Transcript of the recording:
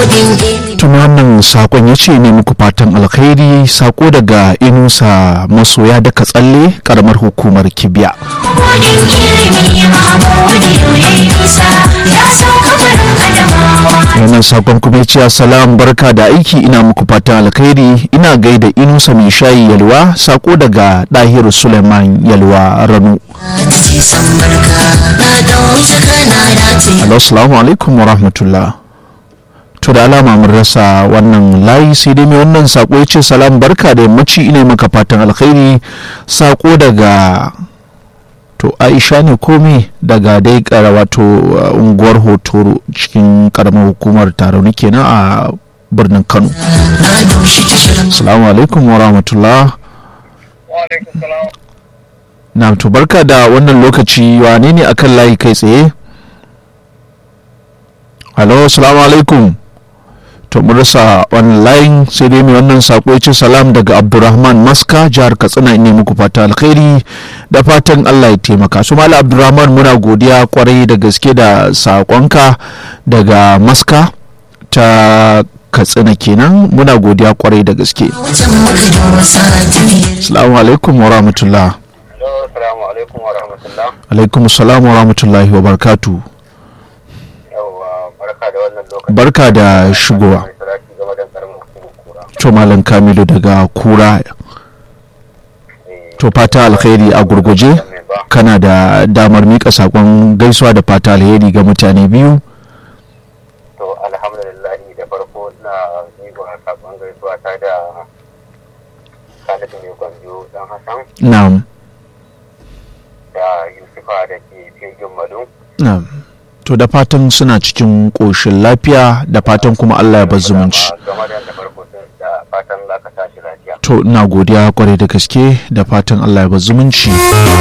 tun wannan sakon ya ce ne muku fatan alkhairi sako daga inusa masoya daga tsalle karamar hukumar kibiya wannan sakon kuma ce salam barka da aiki ina muku fatan alkhairi ina gaida inusa mai shayi yalwa sako daga dahiru suleiman yalwa ranu Assalamu alaikum wa rahmatullah. To da alama mun rasa wannan layi sai dai mai wannan sako ya ce salam barka da yammaci ina maka fatan alkhairi sako daga to Aisha ne komai daga dai kara wato unguwar hotoro cikin karamar hukumar tarauni kenan a birnin Kano. Assalamu alaikum wa rahmatullah. Na to barka da wannan lokaci wane ne akan layi kai tsaye? Halo, salamu alaikum. To mun rasa wannan layin sai dai mai wannan sako ya ce salam daga Abdurrahman Maska jihar Katsina ne muku fata alkhairi da fatan Allah ya taimaka. Su Malam Abdurrahman muna godiya kwarai da gaske da sakonka daga Maska ta Katsina kenan muna godiya kwarai da gaske. Assalamu alaikum wa rahmatullah. Assalamu alaikum wa rahmatullah. Alaikum salam wa rahmatullahi wa barakatu. Yawwa barka da wannan lokaci. Barka da shigowa. Mai salati game da karamin hukumar kura. To Malam Kamilu daga Kura. Eh, To fata alkhairi a gurguje mai ba. kana da damar mika sakon gaisuwa da fata alheri ga mutane biyu. To alhamdulillah da farko ina miƙa sakon gaisuwa ta da Khalid mai gwanjo dan Hassan Na'am. da Yusufa da ke Fegin Madu. Na'am. To da fatan suna cikin ƙoshin lafiya da fatan kuma Allah ya bar zumunci. Game da da farko sun da fatan za ka tashi lafiya. To ina godiya kwarai da gaske da fatan Allah ya bar zumunci.